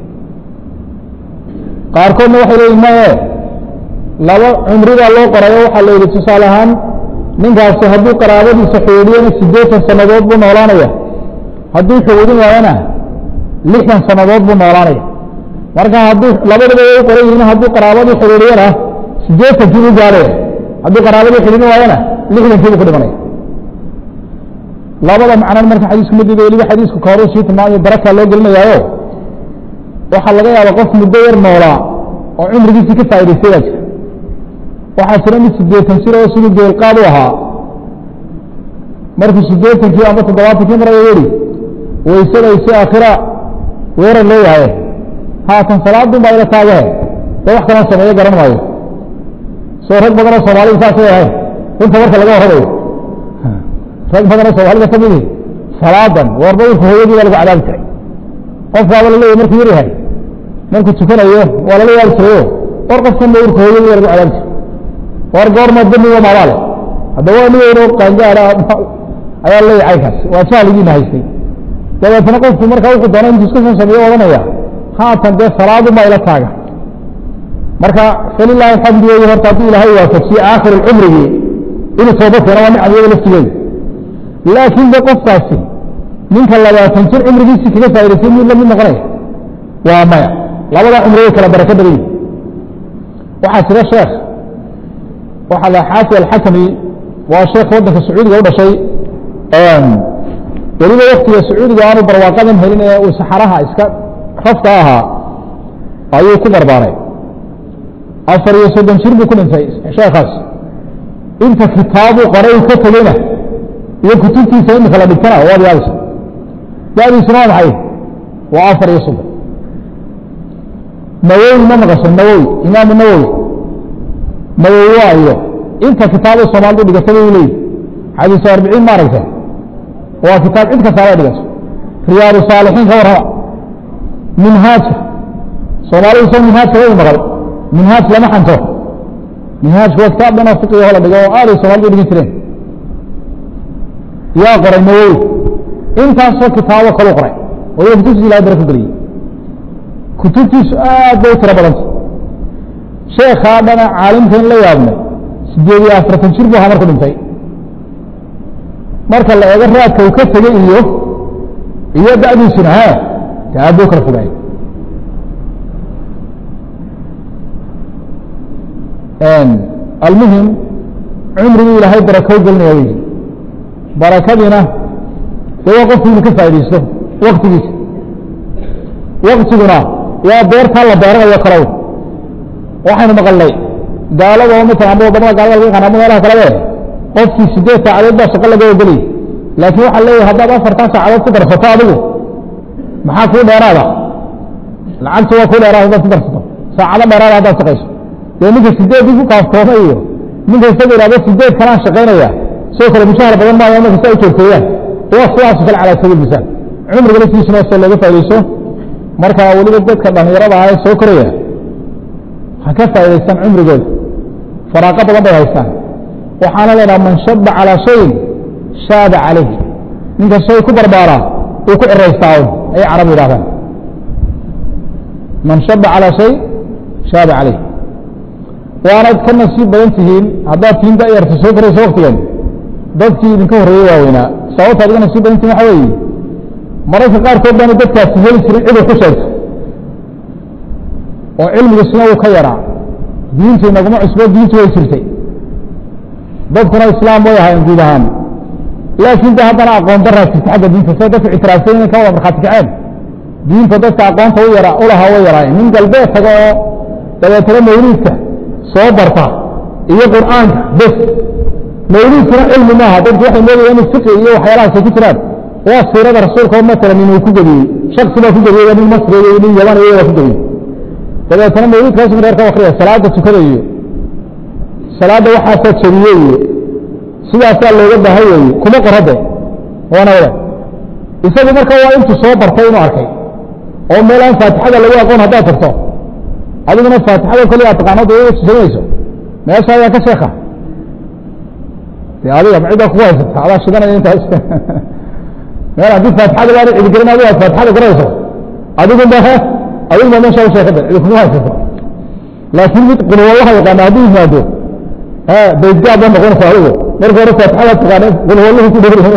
qaarkoodna waxay leeyihin maye laba cumridaa loo qorayo waxaa la yidhi tusaale ahaan ninkaasi hadduu qaraabadiisa xidhiidhiyana siddeetan sannadood buu noolaanaya hadduu xidhiidhin waayana lixdan sannadood buu noolaanaya marka hadduu labadaba way u qoran yihiin hadduu qaraabadii xidhiidhiyana siddeetankii buu gaadhaya hadduu qaraabadii xidhiidhin waayana lixdankii buu ku dhimanaya labada macnan marka xadiisku madiida weliba xadiisku ka horuu sii tilmaamayo barakaa loo gelinayaayo waxaa laga yaaba qof muddo yar noolaa oo cumrigiisii ka faa'idaystay baa jira waxaa jira mid siddeetan jir oo siduu geelqaad u ahaa markuu siddeetankii ama toddobaatankii maraya yidhi waysadaysi aakhira weerar loo yahaye haatan salaadun baa ila taagahe dee wax kaloo sameeyo garan maayo soo rag badanoo soomaalida saasay ahayn runta marka laga warramayo rag badanoo soomaalida ka midihi salaadan warba urka hooyadii waa lagu cadaabi jiray qofkaaba la leeyahy markuu yar yahay markuu tukanayo waa lala yaari jirayo war qofkan ba urka hooyadii waa lagu cadaabi jiray war goorma damiga maabaale haddaba waa nigeeno qaangaada ayaa leeyahay kaas waa jahligiina haystay dabeetna qofku markaa wuxuu doona intuu iska soo sameeyo odhanaya haatan dee salaaduma ila taaga marka falilahi alxamdu wey horta hadduu ilaahay waafajiye aakhir cumrigii inuu tooba keeno waa nicam iyada laftigeeda laakiin de qofkaasi ninka labaatan jir cumrigiisii kaga faa'idaysay mid lamid noqonaya waa maya labada cumri way kala barako badan yihin waxaa jira sheekh waxaa la xaafi alxakami waa sheekh waddanka sacuudiga u dhashay weliba waktiga sacuudiga aanu barwaaqadan helin ee uu saxaraha iska rafka ahaa ayuu ku barbaaray afar iyo soddon jir buu ku dhintay sheekaas inta kitaabuu qoray uu ka tegeyna iyo kutubtiisa imika la dhigtana waad yaabisa dadiisuna waa maxay waa afar iyo soddon nawowi ma maqasho nawowi imaamu nawowi nawowi waa iyo inta kitaabo soomaalidu dhigatay u leeyihi xadiisu arbiciin ma aragta waa kitaab cid kastaaba dhigato riyaadu saalixiin ka warrama minhaajka soomaalidu soo minhaajka way maqal minhaaj lama xanto minhaajku waa kitaab dhan oo fiqiga la dhigo oo aaday soomaalidu dhigi jireen yaa qoray nawowi intaasoo kitaabo kalu qoray waliba kutubtiisa ilahay bara ku geliyey kutubtiisu aad bay u tiro badanta sheekhaa dhana caalimka in la yaabnay sideed iyo afartan jir buu ahaa marku dhintay marka la eego raadka uu ka tegey iyo iyo da'diisuna ha de aad buu kala fogaayay almuhim cumrigii ilaahay barakoo gelinaya wey barakadiina de waa qofku inu ka faa'idaysto waktigiisa waktiguna waa beertaa la beeranayo kalow waxaynu maqalnay gaalada oo matalan amba wadamada gaalada laga yaqaan ama meelaha kalebe qofkii sideed saacadood baa shaqo laga ogelay laakiin waxaa leeyahay haddaad afartan saacadood ku darsato adigu maxaa kuu dheeraada lacagta waa kuu dheeraada haddaad ku darsato saacado dheeraada haddaad shaqayso dee ninka sideedii ku kaaftooma iyo ninka isaga ihahdo sideed kalaan shaqaynaya soo kale mushahar badan maayo marka si ay joogteeyaan waa sidaasu kale calaa sabiil misaan cumriga laftiisuna se looga faa'idayso marka weliba dadka dhallinyarada ah ee soo koraya ha ka faa'idaystaan cumrigooda faraaqo badan bay haystaan waxaana leedaha man shaba calaa shayin shaaba calayh ninka shay ku barbaaraa uu ku ciraystaa ayay carab yidhahdaan man shaba calaa shay shaaba calayh waanaad ka nasiib badan tihiin haddaad tihiin da'yarta soo koraysa waktigan dadkii idinka horreeyey waaweynaa sababta adiga nasiib badan tihin waxa weeye mararka qaarkood baanu dadkaasi heli jirin ciday ku sheegto oo cilmigiisuna uu ka yaraa diintu inaguma cusbo diintu way jirtay dadkuna islaam way ahaayeen guud ahaan laakiin de haddana aqoon daraa jirta xagga diinta se dadku ictiraafsay inay ka wada markhaati kaceen diinta dadka aqoonta u yara u lahaa way yaraayeen nin galbeed taga oo dabeetana mawliidka soo barta iyo qur'aanka bes mawliidkuna cilmi maaha dadku waxay moodayaan in fiqi iyo waxyaalahaasay ku jiraan waa siirada rasuulka oo matalan inuu ku gediyey shaksi baa ku gediyey nin masriga iyo nin yaman iyo waa ku gediyey dabeetana mawliidkaas reer ka akriya salaada tukada iyo salaadda waxaasaa jabiye iyo sidaasaa looga baahan weeye kuma qorade waana wada isagu marka waa intuu soo bartay inuu arkay oo meel aan faatixada lagu aqoon haddaad tagto adiguna faatixada koli aad taqaanada iyaga tusanayso meesha ayaa ka sheeka de adiga ciddaa kugu haysata adaa shidanaya intaas meel haddii faatixada baana cidi gelin adigu aad faatixada garayso adigun ba adigu ba meesha u sheekada cidi kugu haysato laakiin mid qulwallaha yaqaana hadduu yimaado baydgaad ba noqonaysa adigu marka hore faatixada taqaana qulwallahu ku dhow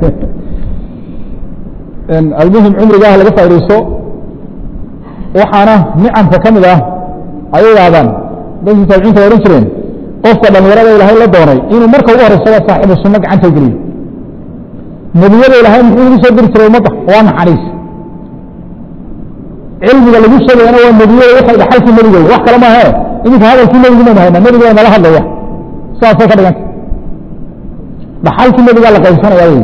almuhim cumrigaah laga faa'idaysto waxaana nicamka ka mid ah ay idhaahdaan dadkii taabiciinta ohan jireen qofka dhalinyarada ilaahay la doonay inuu marka ugu horeysaba saaxibu sunno gacanta geliyo nebiyada ilaahay muxuu ugu soo diri jiray ummadda waa naxariis cilmiga lagu sheegayana waa nebiyada waxay dhaxalkii nebiga wax kale maahe iminka hadalkii nebigu maynu hayna nebiga nala hadlaya saasay ka dhiganta dhaxalkii nebigaa la qaybsanaya wey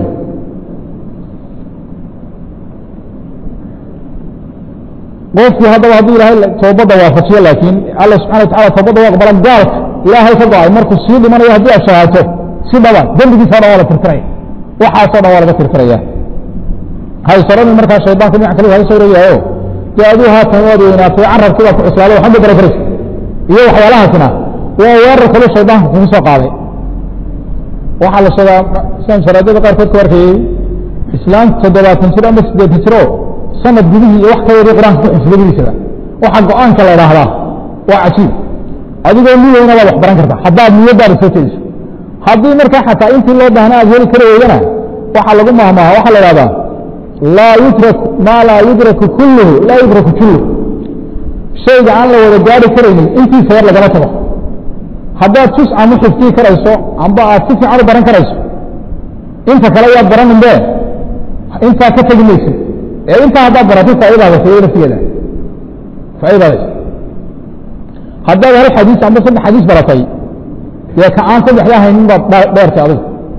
qofkii haddaba hadduu ilaahay toobadda waafajiyo laakiin alla subxana watacala toobadda waa aqbala gaalka ilaahay ka go-ay markuu sii dhimanayo haddii aad shahaato si dhaba dembigiisa o dhan waa la tirtiraya waxaasoo dhan waa laga tirtiraya haysaradii markaa shaydaanku dhinac kale haga soo rogayaayo dee aduu haatan waad weynaatay carabkii baa ku cuslaaday waxba gara karaysa iyo waxyaalahaasna waa weerar kale shaydaanku kugu soo qaaday waxaa la sheegaa siaan sharaadada qaarkood ku arkayey islaam toddobaatan jir ama siddeetan jir oo sanad gudihii iyo wax ka yari qur-aanka ku xifdadiisaba waxa go-aanka la idhaahdaa waa cajiib adigoo niyeyna waad wax baran kartaa haddaad niyadaada soo jeediso haddii markaa xataa intii loo baahna aad heli kari weydana waxaa lagu mahmaha waxaa la idhahdaa laa yudrak maa laa yudraku kulluhu laa yudraku julluhu shayga aan la wada gaari karaynin intiisa yar lagama tago haddaad jus ama xifdii karayso amba aad si fiican u baran karayso inta kale yaad baranin be intaa ka tegi maysid ee intaa haddaad baratay faa'idaada siyo laftigeeda faa'idaada haddaad hal xadiis amba saddex xadiis baratay dee ka aan saddexdaa haynin baad dheertay adigu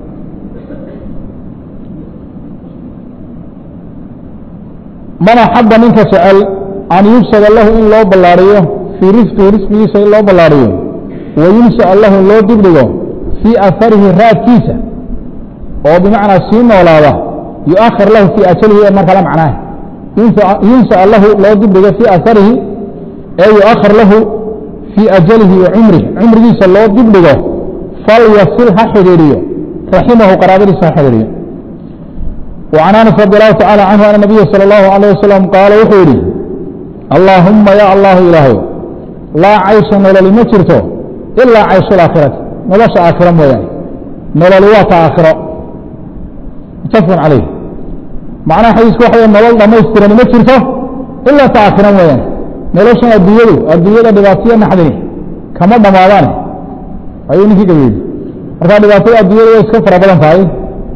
man axaba ninka jecel an yubsada lahu in loo ballaariyo fii risqihi risqigiisa in loo ballaariyo wayunsaca lahu loo dibdhigo fii afarihi raadkiisa oo bimacnaa sii noolaada yuakhir lahu fii ajalihi ee markala macnaah yunsaca lahu loo dibdhigo fii afarihi ee yuakhir lahu fii ajalihi wa cumrihi cumrigiisa loo dibdhigo falyasil ha xidhiidhiyo raximahu qaraabadiisa ha xidhiidhiyo وعن أنس رضي الله تعالى عنه أن النبي صلى الله عليه وسلم قال وحوري اللهم يا الله إلهي لا عيش نلل ما جرته إلا عيش الآخرة نلش آخرة مويان نلل وات آخرة متفق عليه معنى حديث وحي نلل ما يسترني ما جرته إلا تآخرة مويان نلش الديادو الديادة دباسية نحدني كما دمادان أيوني في قبيل marka dhibaatada adduunyada way iska fara badan tahay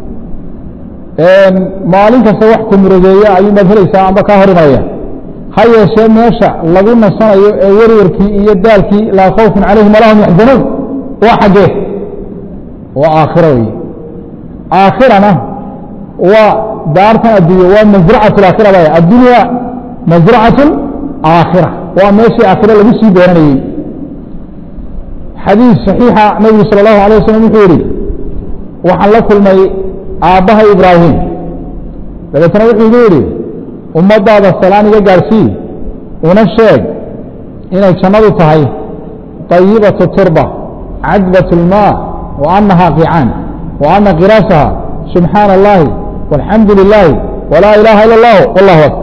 maalin kasta wax ku murugeeya ayuunbaad helaysaa amba kaa hor imanaya ha yeeshee meesha lagu nasanayo ee werwarkii iyo daalkii laa khawfun calayhim walahum yaxzanuun waa xaggee waa aakhiro wey aakhirana waa daartan adduunye waa masracatu aakhira bay addunya masracatu aakhira waa meeshii aakhiro lagu sii dooranayey xadiis saxiixa nabigu sala allahu alay wasalam wuxuu yihi waxaan la kulmay aabbaha ibraahim dabeetna wuxuu igu yidhi ummaddaada salaan iga gaadhsii una sheeg inay jannadu tahay طayibatu turba cadbat اlmaa wa anahaa qicaan wa ana qiraasaha subxaana اllahi walxamdu lilaahi walaa ilaaha ila اllah wallahu akbar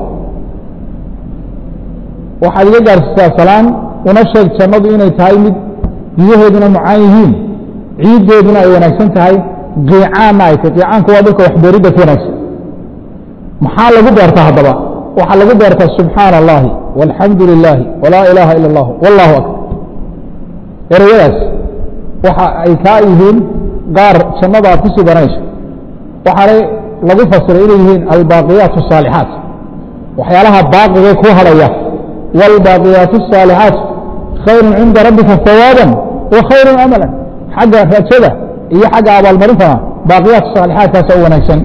waxaad iga gaadhsiisaa salaan una sheeg jannadu inay tahay mid biyaheeduna mucaan yihiin ciiddeeduna ay wanaagsan tahay qiicaanna ay tahy qiicaanku waa dadka waxbeeridda ku wanaagsan maxaa lagu beertaa haddaba waxaa lagu beertaa subxaana allahi walxamdu lilaahi walaa ilaaha ila اllah wallahu akbar ereyadaas waxa ay kaa yihiin qaar jannada aad kusii baranayso waxaanay lagu fasiray inay yihiin albaaqiyaat الsaalixaat waxyaalaha baaqigee ku hadhaya wاlbaaqiyaat الsaalixaat khayru cinda rabbika hawaaban wa khayru amala xagga rajada iyo xagga abaalmarintana baaqiyaat saalixaadkaasa u wanaagsan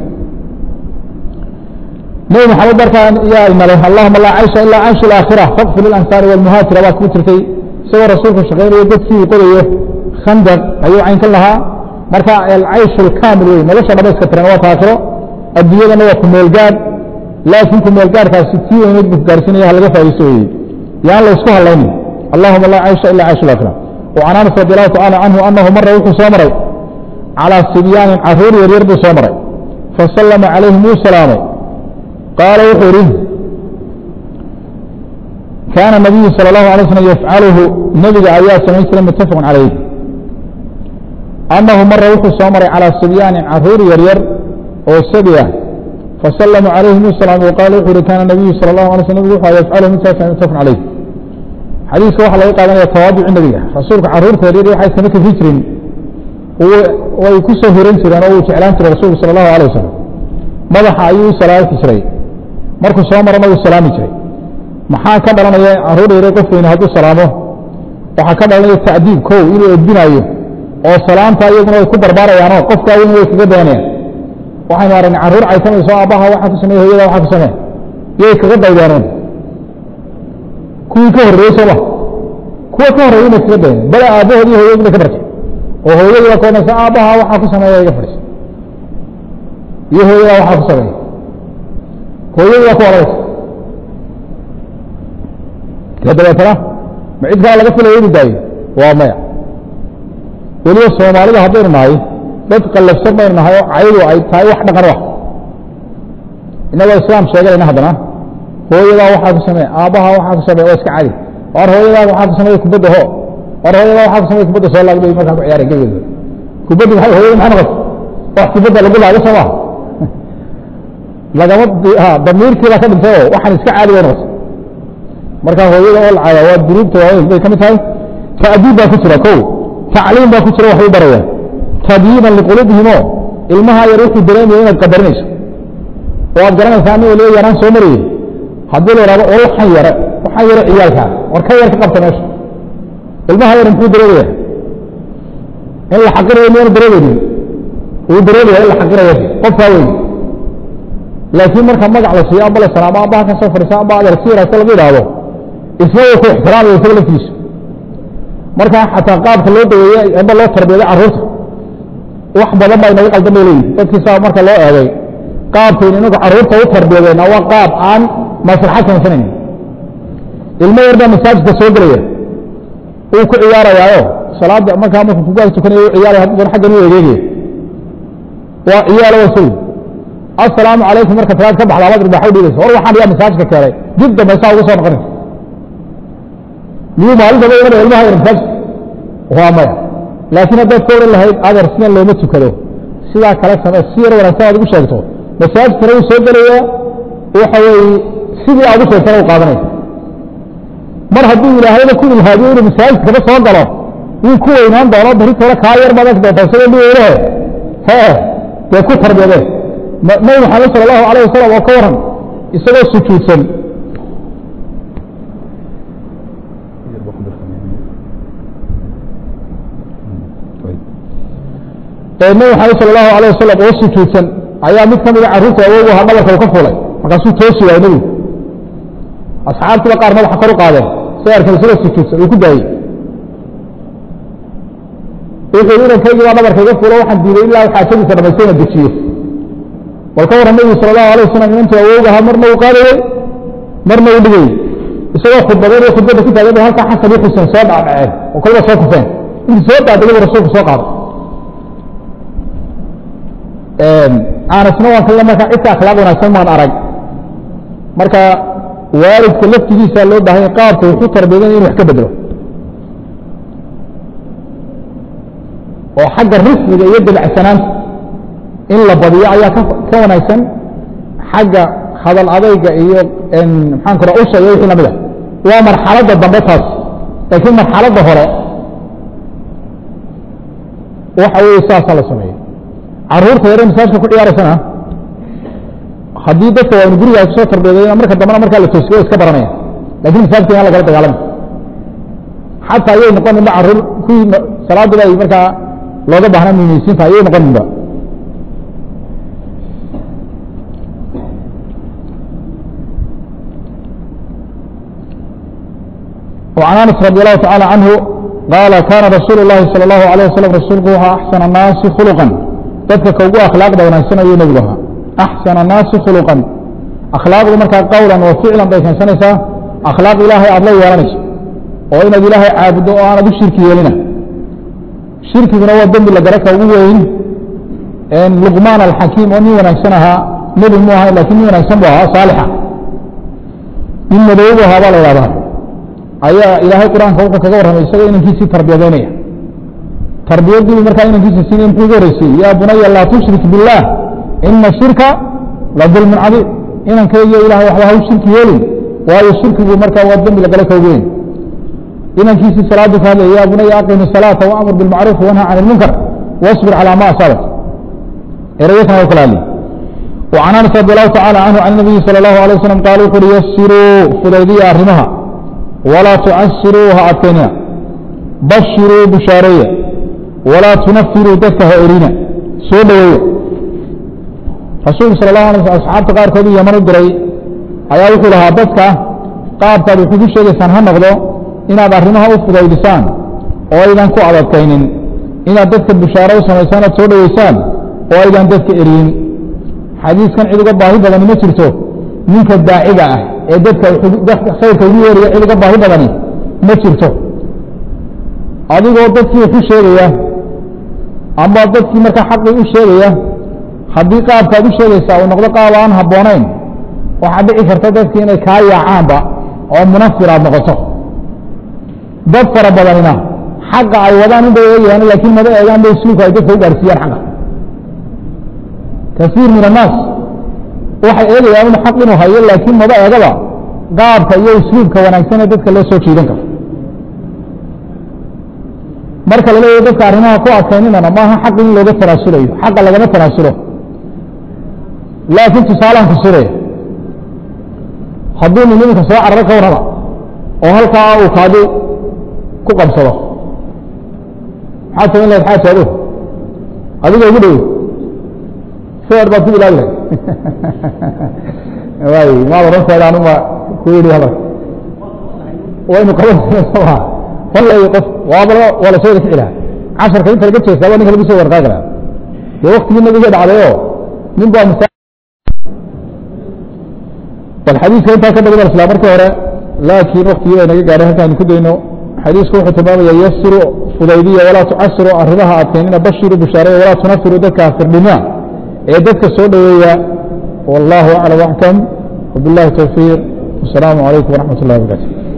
nebi maxamed markaa yaa inale allahuma laa caysha ilaa cayshu alaakhira faqfir lilansaari walmuhaajira baa kuu jirtay isagoo rasuulku shaqaynayo dadkii qodayo khandaq ayuu caynkan lahaa marka alcayshu alkaamil wey nolosha dhamayska tiran waa taakhiro adduunyadana waa ku meelgaadh laakiin ku meelgaadhkaasi tii weyneed buu gaarsiinaya ha laga faa'iisto weye yaan la isku hadlaynin allahuma laa caysha ila cayshu alaakhira وعن أنس رضي الله تعالى عنه أنه مر وxuu soo maray calى sibyaanin caruur yaryar buu soo maray fasalama calayhim wuu salaamay qaala wuxuu ihi kaana nabiyu salى الlahu alay slm yafcaluhu nebiga ayaa samayn jiray mutafaq calayh annahu mara wuxuu soo maray calى sibyaanin caruur yaryar oo sabi ah fasalama calayhim wuu salaamay qaala wuxuu ihi kaana nabiyu salى الlahu alay sl nebigu wuxuu yafcaluhu midkaas mutafaq calayh xadiiska waxaa laga qaadanaya tawaaduci nebiga rasuulka caruurta yaryar waxay sama kafi jirin way ku soo hiran jireen oo uu jeclaan jiray rasuulku sala allahu alay wasalam madaxa ayuu u salaaki jiray markuu soo marana wuu salaami jiray maxaa ka dhalanaya caruur yaryar qof weyne hadduu salaamo waxaa ka dhalanaya tacdiib kow inuu edbinaayo oo salaamta iyaguna way ku barbaarayaanoo qofkaa weyn way kaga dayanayaan waxaynu aragnay carruur caysamayso aabbaha waxaa ku sameye hoyada waxaa ku samee yay kaga daydeeneen kuwii ka horreeyey sooma kuwa ka horreeyey inay kaga dayaneen bale aabbahood iyo hooyadii bay ka bartay oo hooyadii baa koonaysa aabbaha waxaa ku sameeya iga fadhiisa iyo hooyadaa waxaa ku sameeya hooyadu waa ku odhanaysa dee dabeetana ma cid kaa laga filaya inu daayo waa maya weliba soomaalida haddaynu nahay dad qallafsan baynu nahay oo caydu ay tahay wax dhaqan ah inagoo islaam sheeganayna haddana hooyadaa waxaa ku samey aabbaha waxaa ku samey waa iska cadi war hooyadaa waxaa ku samey kubadda ho war hooyadaa waxaa ku samey kubadda soo laag bay markaa ku ciyaareen gegeeda kubaddi maxay hooyada maxay noqotay wax kubadda lagu laago soo maha lagama damiirkii baa ka dhintay oo waxaan iska caadi bay noqotay marka hooyada oo lacaya waa duruubta waaweyn bay ka mid tahay ta'diib baa ku jira kow tacliim baa ku jira waxbay barayaan tadyiiban liquluubihim oo ilmaha yar wuxuu dareemaya inaad qadarinayso oo aad garanaysaa anigo lee yaraan soo marayey haddii la ihahdo war waxaan yare waxaan yare ciyaalkaa war ka yar ka qabta meesha ilmaha yar muxuu dareemaya in la xaqirayo miyaanu dareemaynin wuu dareemaya in la xaqirayo qofkaa weyn laakiin marka magac la siiyo amba la salaamo amba halkan soo fadhiisa amba adeer si yaraasta lagu idhaahdo isna way ku ixtiraamaya isaga laftiisa marka xataa qaabka loo daweeye amba loo tarbiyaday carruurta wax badan baa inaga qaldan bay leeyihin dadkiisa marka loo eegay qaabkaynu inagu carruurta u tarbiyadeenna waa qaab aan maslaxad samaysanaynin ilmo yar baa masaajidka soo gelaya uu ku ciyaarayaayo salaada markaa marku kugaag tukanaya u ciyaaraya haddana xaggan u egeegaya waa ciyaalo waa sawi assalaamu calaykum marka salaad ka baxda abad ribaaxa u dhigaysa war waxaan yaa masaajidka keenay dib dambe saa uga soo noqonaysa miyuu maalintaba imanaya ilmaha yar masaajidka waa maya laakiin haddaad ka oran lahayd adeer sidan looma tukado sidaa kale samee si yar wanaagsan aad ugu sheegto masaajidkana uu soo gelaya waxa weeye sidii aad u sheegtana u qaadanaysa mar hadduu ilaahayna ku ilhaadiyo inuu masaajidkaba soo galo wuu ku weynaan doono baritooda kaa yar baad arki doontaa isagoo dhiweynehe hee dee ku tarbiyadeen nabi maxamed sala allahu alayh wasalam oo ka waran isagoo sujuudsan nabi maxamed sala allahu alayh wasalam oo sujuudsan ayaa mid ka mida carruurta awoogu ahaa dhabarka u ka fulay markaasuu toosi waayey nebigu asxaabtiiba qaar madaxa kor u qaadeen say arkeen isagoo sujuudsan uu ku daayey wuxuu inankaygi baa dhabarka iga fulo waxaan diiday ilaa xaajadiisa dhamaystay ina dejiyo bal ka warran nebigu sala allahu alayh wasalam inantuu awowga ahaa marna uu qaadayey marna uu dhigayey isagoo khudbadeyn iyo khudbadda ku taagan bay halkaa xasan iyo xuseen soo dhacdhaceen oo kolba soo kufeen intuu soo daadegay buu rasuulku soo qaaday aanasna waan kaga marka cidka akhlaaq wanaagsan maan arag marka waalidka laftigiisa loo baahanya qaabka wuxuu tarbiyadan inu wax ka bedelo oo xagga rismiga iyo dabacsanaanta in la badiyo ayaa ka wanaagsan xagga hadal adayga iyo maxaan kura usha iyo wixii lamida waa marxaladda dambe taas laakiin marxaladda hore waxa weeye saasaa la sameeyey caruurta yare masaajka ku ciyaaraysana haddii dadka waanu guriga ay kusoo tarbiyadayna marka dambena markaa la toosiyo iska baranaya lakin masaajidka inaan lagala dagaalami xataa ayay noqoninba caruur kuwii salaaduba ay markaa looga baahnaa muminisiinta ayay noqoninba وعن أنس رضي الله تعالى عنه قال كان رسول الله صلى الله عليه وسلم رسولku وxaa أحسن الناaس خلقا dadka ka ugu akhlaaqda wanaagsan ayuu nebigu ahaa أحسن الناaسi khلقا akhlaaqdu markaa qowlan wa ficlan bay keensanaysaa akhlaaq ilaahay aad la yeelanayso oo inaad ilaahay caabuddo oo aanad u shirki yeelina shirkiguna waa dembi la gara ka ugu weyn luqmaan alxakiim oo nin wanaagsan ahaa nebi mu ahay lakin nin wanaagsan bu ahaa saalixa nin madoobu ahaa baa la ihahdaa ayaa ilaahay qur-aanka wuxuu kaga warramay isagoo inankiisii tarbiyadaynaya tarbiyadiibu markaa inankiisa siinay muxuu ugu horeysiiyey yaa bunaya laa tushrik biاllah ina shirka la dulmun cadiim inankaygiyo ilahay waxba ha u shirki yeelin waayo shirkigu markaa waa dembi lagala ka weyn inankiisii salaadu ka hadlaya ya bunaya aqimi salaata waamur bilmacruuf wanha can ilmunkar wasbir calaa ma asaabat erayakan waa kala hadlay وعن أنس رضي الله تعالى عنه عن النبي صلى الله عليه وسلم قال وxuui يسirوا fudaydiya arrimaha وlaa تcasiruuha adkaynina bashiruu bushaareeya walaa tunafiruu dadka ha erina soo dhoweeya rasuulku sal اlahu alay sl asxaabta qaarkood u yaman u diray ayaa wuxuu lahaa dadka qaabkaad wuxuu ku sheegaysaan ha noqdo inaad arrimaha u fudaydisaan oo aydan ku adadkaynin inaad dadka bushaaro u samaysaan aad soo dhoweysaan oo aydan dadka eriyin xadiiskan cid uga baahi badani ma jirto ninka daaciga ah ee dadka khayrka ugu yeeraya cid uga baahi badani ma jirto adigoo dadkii waxu sheegaya ama dadkii markaa xaqii u sheegaya haddii qaabkaad u sheegaysaa uu noqdo qaab aan habboonayn waxaa dhici karta dadkii inay kaa yaacaanba oo munafir aad noqoto dad fara badanina xaqa ay wadaan in bay eegayaan laakiin maba eegaan bay isluubka ay dadka u gaarsiiyaan xaqa kasiir min annaas waxay eegayaan inu xaq inuu hayo laakiin maba eegaba qaabka iyo isluubka wanaagsan ee dadka loo soo jiidan karo marka la leeyahy dadka arrimaha ku adkayninana maaha xaq in looga tanaasulayo xaqa lagama tanaasulo laakiin tusaalaan kusuraya hadduu nin iminka soo cararo ka warrama oo halkaa uu kaadi ku qabsado maxaad samayn lahayd xaaji adu adiga ugu dhow feer baad ku bilaabi lahayd waay maad oran seeda anuma ku yidhi hadalka waynu qaban soma fallay qof waaba waa la soo rixi lahaa casharka inta laga jeestaa waa ninka lagu soo warqaagi lahaa dee waktigii nabiga dhacday oo nin baa masa bal xadiiska intaa ka badan isla markii hore laakiin waktigii bay naga gaadhay halkaanu ku dayno xadiisku wuxuu tilmaamaya yasiru fudaydiya walaa tucasiru arrimaha adkeynina bashiru bushaareya walaa tunafiru dadka firdhima ee dadka soo dhoweeya wallahu aclam axkam wabillahi towfiiq wasalaamu calaykum waraxmat اllahi wabarakatu